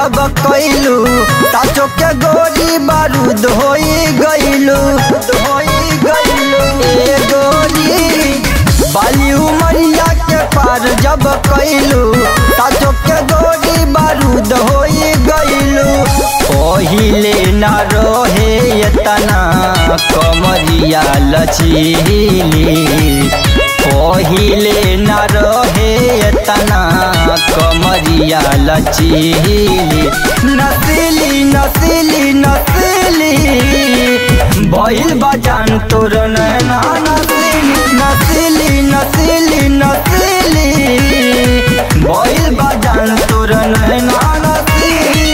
जब कैलू ताचो के गोरी बारूद होई गईलू होई गईलू ए गोरी बाली उमरिया के पार जब कैलू ताचो के गोरी बारूद होई गईलू पहिले न रहे एतना कमरिया लचीली पहिले न रहे एतना कमरिया लचीली नसीली नसीली नसीली भइल बजान तोर नैना नसीली नसीली नसीली नसीली भइल बजान तोर नैना नसीली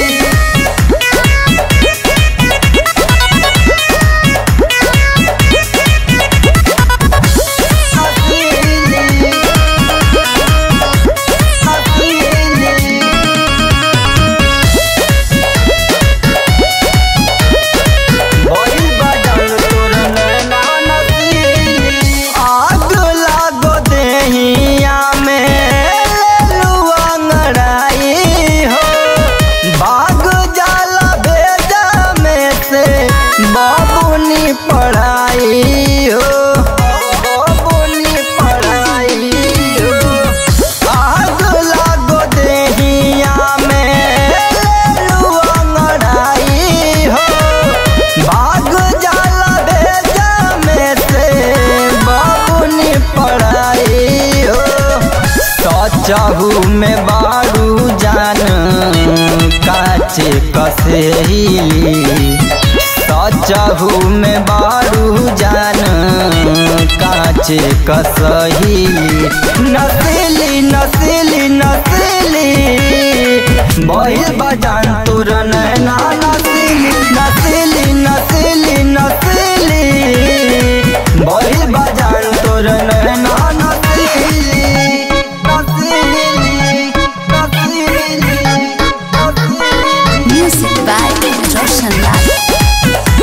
आग लागो देहिया में लेलुआ अंगड़ाई हो भाग जाला भेजा में से बाबुनी पढ़ाई हो बाबुनी पढ़ाई हो आग लागो देहिया में लेलुआ अंगड़ाई हो भाग जाला भेजा में से बाबुनी पढ़ाई हो सचहू में बारू जान काचे कसेली सचहू में बारू जान काचे कसहीली नसीली नसीली नसीली बहिल बजान तुर नैना नसीली नसीली नसीली नसीली बहिल बजान तुर नैना नसीली नसीली नसीली नसीली Music by Roshan Lal.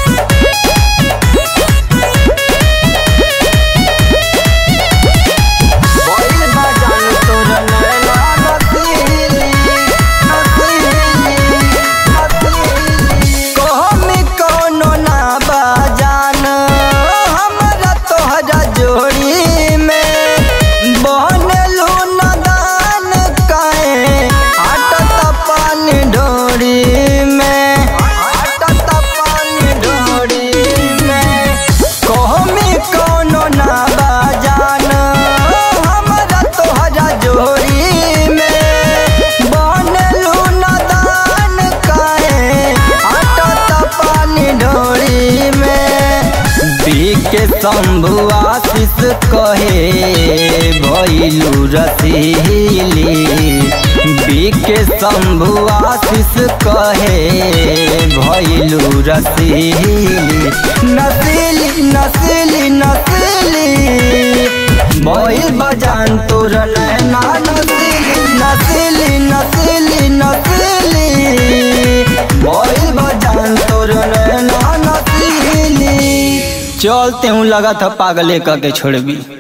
बहिल बजान तुर नैना नसीली नसीली नसीली कहमी कोनो ना बजान हमरा तोहरा जोड़ी में बनलू नदान काहे आटत पानी ढोरी में आटत पानी ढोरी में कहमी कोनो ना बजान हमरा तोहरा जोड़ी में बनलू नदान काहे आटत पानी ढोरी में बीके शंभु आशीष कहे भैलू रसीली बीके शंभु आशीष कहे भैलू रसीली नसीली नसीली नसीली भइल बजान तोर नैना नसीली नसीली नसीली नसीली भइल बजान तोर नैना नसीली चलते हूँ लगा था पागले का के छोड़बी